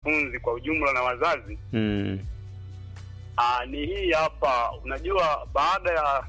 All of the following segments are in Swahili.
wanafunzi kwa ujumla na wazazi Mm. aa, ni hii hapa. Unajua, baada ya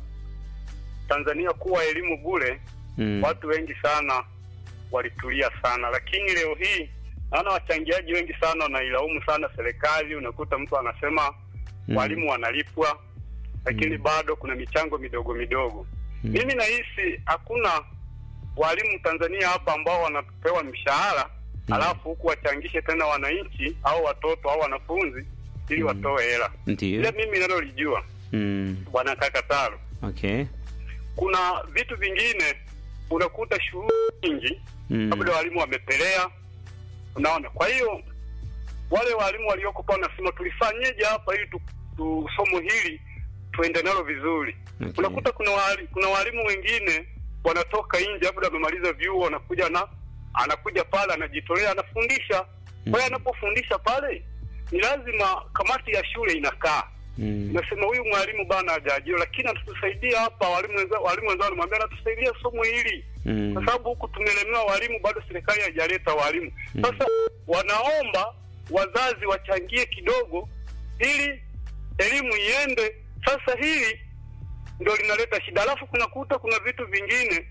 Tanzania kuwa elimu bure Mm. watu wengi sana walitulia sana, lakini leo hii naona wachangiaji wengi sana wanailaumu sana serikali. Unakuta mtu anasema Mm. walimu wanalipwa, lakini Mm. bado kuna michango midogo midogo. Mm. Mimi nahisi hakuna walimu Tanzania hapa ambao wanapewa mshahara Mm. alafu huku wachangishe tena wananchi au watoto au wanafunzi ili Mm. watoe hela. Ndio. Ile mimi nalolijua Mm. bwana Kakataro, Okay. kuna vitu vingine unakuta shughuli nyingi Mm. labda walimu wamepelea, unaona. Kwa hiyo wale walimu walioko pale wanasema tulifanyeje hapa ili tu, tu somo hili tuende nalo vizuri. Okay. Unakuta kuna wali, kuna walimu wengine wanatoka nje, labda wamemaliza vyuo, wanakuja na anakuja pale anajitolea, anafundisha. Kwa hiyo anapofundisha pale, ni lazima kamati ya shule inakaa Mm. nasema huyu mwalimu bana hajaajiriwa, lakini anatusaidia hapa. Walimu wenzao walimu wenzao wanamwambia anatusaidia somo hili Mm. kwa sababu huku tumelemewa walimu, bado serikali haijaleta walimu. Mm. Sasa wanaomba wazazi wachangie kidogo ili elimu iende. Sasa hili ndio linaleta shida, alafu kunakuta kuna vitu vingine,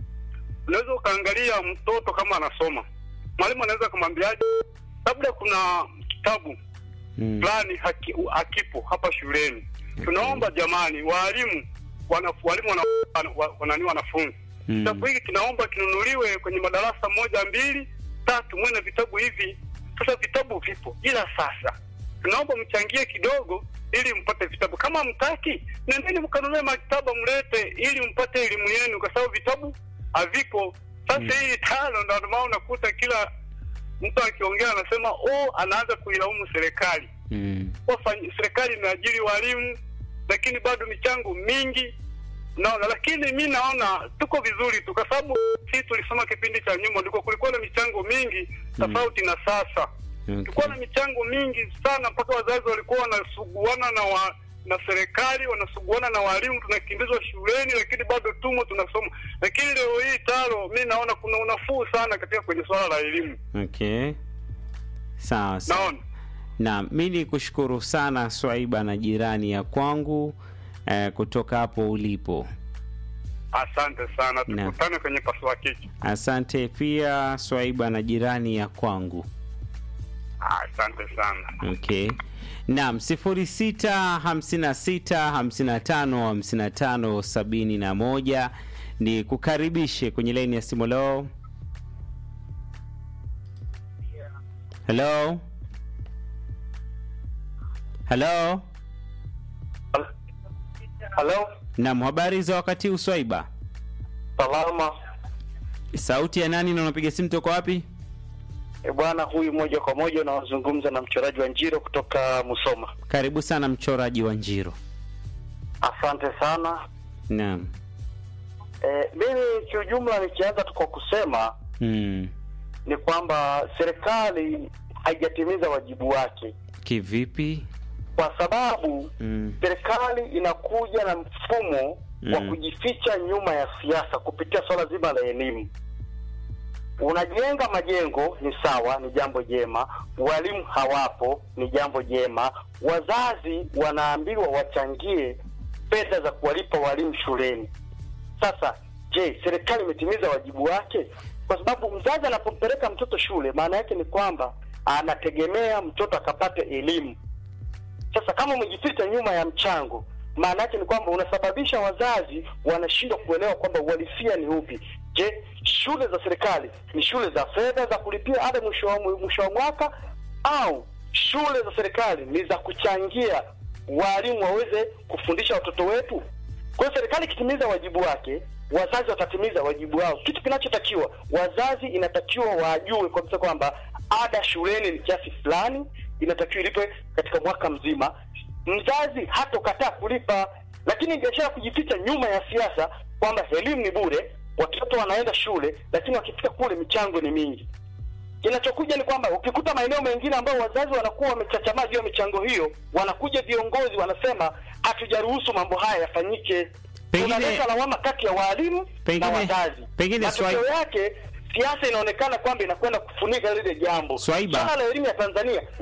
unaweza ukaangalia mtoto kama anasoma, mwalimu anaweza kumwambiaje, labda kuna kitabu Mm. fulani haki, hakipo hapa shuleni. Tunaomba jamani, walimu wana, walimu wana, wana, wanani wanafunzi Mm. kitabu hiki kinaomba kinunuliwe kwenye madarasa moja mbili tatu, mwe na vitabu hivi. Sasa vitabu vipo, ila sasa tunaomba mchangie kidogo ili mpate vitabu. Kama mtaki, nendeni mkanunue maktaba mlete, ili mpate elimu yenu, kwa sababu vitabu haviko. Sasa Mm. hii tano, ndio maana unakuta kila mtu akiongea anasema oh, anaanza kuilaumu serikali Mm. wafanyi serikali imeajiri walimu lakini bado michango mingi naona, lakini mi naona tuko vizuri tu, kwa sababu sisi tulisoma kipindi cha nyuma ndiko kulikuwa na michango mingi tofauti na sasa. Tulikuwa na Okay. michango mingi sana, mpaka wazazi walikuwa wanasuguana na wa, na serikali wanasuguana na walimu, tunakimbizwa shuleni, lakini bado tumo tunasoma. Lakini leo hii talo, mi naona kuna unafuu sana katika kwenye swala la elimu, Okay. Sawa sawa. naona Na mi ni kushukuru sana Swaiba na jirani ya kwangu eh, kutoka hapo ulipo. asante sana, Na. tukutane kwenye pasua kichwa. Asante pia Swaiba na jirani ya kwangu. Asante sana. Okay. Naam, sifuri sita hamsini na sita hamsini na tano hamsini na tano sabini na moja ni kukaribishe kwenye laini ya simu. Leo, hello, hello. Halo, Naam, habari za wakati huu Swaiba? salama. Sauti ya nani na unapiga simu toka wapi? E bwana, huyu moja kwa moja unawazungumza na mchoraji wa Njiro kutoka Musoma. Karibu sana mchoraji wa Njiro. Asante sana. Naam. E, mimi kiujumla nikianza tu kwa kusema Mm. ni kwamba serikali haijatimiza wajibu wake, Kivipi? kwa sababu Mm. serikali inakuja na mfumo wa Mm. kujificha nyuma ya siasa kupitia swala zima la elimu. Unajenga majengo ni sawa, ni jambo jema. Walimu hawapo, ni jambo jema. Wazazi wanaambiwa wachangie fedha za kuwalipa walimu shuleni. Sasa je, serikali imetimiza wajibu wake? Kwa sababu mzazi anapompeleka mtoto shule, maana yake ni kwamba anategemea mtoto akapate elimu. Sasa kama umejificha nyuma ya mchango, maana yake ni kwamba unasababisha wazazi wanashindwa kuelewa kwamba uhalisia ni upi. Je, shule za serikali ni shule za fedha za kulipia ada mwisho wa mwisho wa mwaka au shule za serikali ni za kuchangia walimu waweze kufundisha watoto wetu? Kwa hiyo serikali ikitimiza wajibu wake, wazazi watatimiza wajibu wao. Kitu kinachotakiwa wazazi, inatakiwa wajue kabisa kwamba ada shuleni ni kiasi fulani, inatakiwa ilipwe katika mwaka mzima. Mzazi hatokataa kulipa, lakini biashara kujificha nyuma ya siasa kwamba elimu ni bure, watoto wanaenda shule, lakini wakifika kule michango ni mingi. Kinachokuja ni kwamba ukikuta maeneo mengine ambayo wazazi wanakuwa wamechachamaa juu ya michango hiyo, wanakuja viongozi wanasema hatujaruhusu mambo haya yafanyike. Pengine- Tunaleta lawama kati ya walimu Pengine- na wazazi. pengine matokeo swali- yake siasa inaonekana kwamba inakwenda kufunika lile jambo. Swaiba. Swala la elimu ya Tanzania